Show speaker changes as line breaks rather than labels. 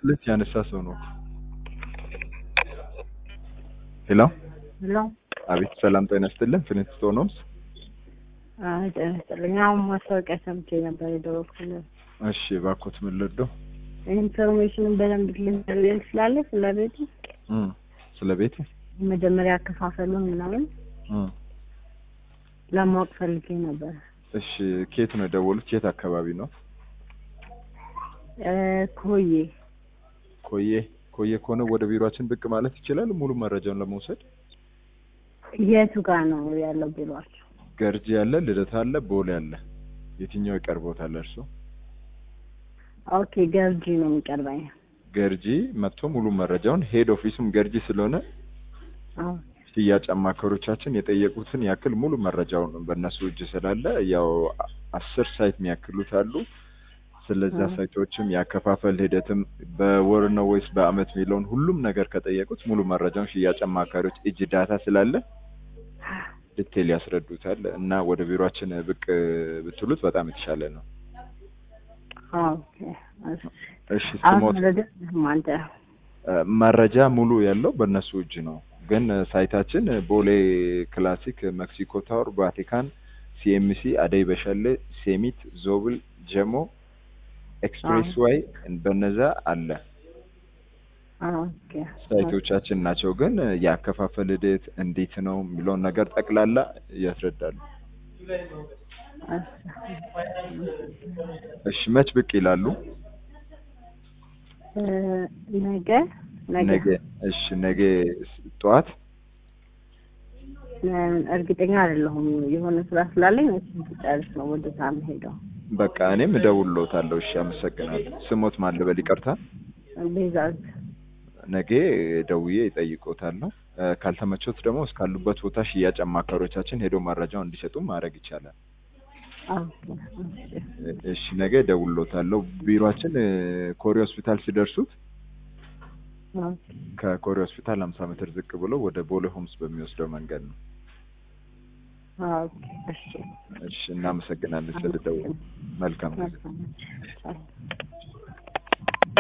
ሁለት ያነሳ ሰው ነው። ሄሎ
ሄሎ
አቤት፣ ሰላም ጤና ይስጥልን። ፍሬንት ሆኖምስ
አይ ጤና ይስጥልኝ። አሁን ማስታወቂያ ሰምቼ ነበር የደወልኩልህ።
እሺ፣ እባክዎት ምን ልርዳው?
ኢንፎርሜሽንን በደንብ ልንገርልኝ ትችላለህ? ስለ ቤቱ
እም ስለ ቤቱ
መጀመሪያ አከፋፈሉን ምናምን
እም
ለማወቅ ፈልጌ ነበር።
እሺ፣ ከየት ነው የደወሉት? የት አካባቢ ነው?
እ ኮዬ
ኮዬ ኮዬ ከሆነ ወደ ቢሮአችን ብቅ ማለት ይችላል። ሙሉ መረጃውን ለመውሰድ
የቱ ጋር ነው ያለው ቢሏቸው?
ገርጂ አለ፣ ልደታ አለ፣ ቦሌ አለ። የትኛው ይቀርቦታል እርሶ?
ኦኬ ገርጂ ነው የሚቀርበኝ።
ገርጂ መጥቶ ሙሉ መረጃውን ሄድ ኦፊሱም ገርጂ ስለሆነ
አዎ
ሽያጭ አማካሪዎቻችን የጠየቁትን ያክል ሙሉ መረጃውን በእነሱ እጅ ስላለ ያው አስር ሳይት የሚያክሉት አሉ። ስለዛ
አዎ።
ሳይቶችም ያከፋፈል ሂደትም በወር ነው ወይስ በአመት የሚለውን ሁሉም ነገር ከጠየቁት ሙሉ መረጃውን ሽያጭ አማካሪዎች እጅ ዳታ ስላለ ዲቴል ያስረዱታል እና ወደ ቢሮአችን ብቅ ብትሉት በጣም የተሻለ ነው።
ኦኬ እሺ።
እሺ
አሁን
ስሞት
መረጃ አንተ
መረጃ ሙሉ ያለው በእነሱ እጅ ነው። ግን ሳይታችን ቦሌ ክላሲክ፣ ሜክሲኮ ታወር፣ ቫቲካን፣ ሲኤምሲ፣ አደይ በሻሌ፣ ሴሚት፣ ዞብል፣ ጀሞ፣ ኤክስፕሬስ ዋይ በነዛ አለ
ኦኬ
ሳይቶቻችን ናቸው። ግን የአከፋፈል ሂደት እንዴት ነው የሚለውን ነገር ጠቅላላ ያስረዳሉ። እሺ መች ብቅ ይላሉ?
እ ነገ ነገ
ነገ። እሺ ነገ ጠዋት
እ እርግጠኛ አይደለሁም የሆነ ስራ ስላለኝ እሱን ስጨርስ ነው ወደ ታ የምሄደው።
በቃ እኔም እደውልልዎታለሁ። እሺ አመሰግናለሁ። ስሞት ማን ልበል? ይቅርታ
ቤዛዝ
ነገ ደውዬ እጠይቅዎታለሁ። እ ካልተመቾት ደግሞ እስካሉበት ቦታ ሽያጭ አማካሪዎቻችን ሄዶ መረጃውን እንዲሰጡ ማድረግ ይቻላል።
ኦኬ እሺ
እሺ ነገ እደውልልዎታለሁ። ቢሮአችን እ ኮሪ ሆስፒታል ሲደርሱት
ኦኬ
ከኮሪ ሆስፒታል 50 ሜትር ዝቅ ብሎ ወደ ቦሌ ሆምስ በሚወስደው መንገድ ነው።
ኦኬ እሺ
እሺ እናመሰግናለን ስለደወሉ። መልካም ጊዜ።
መልካም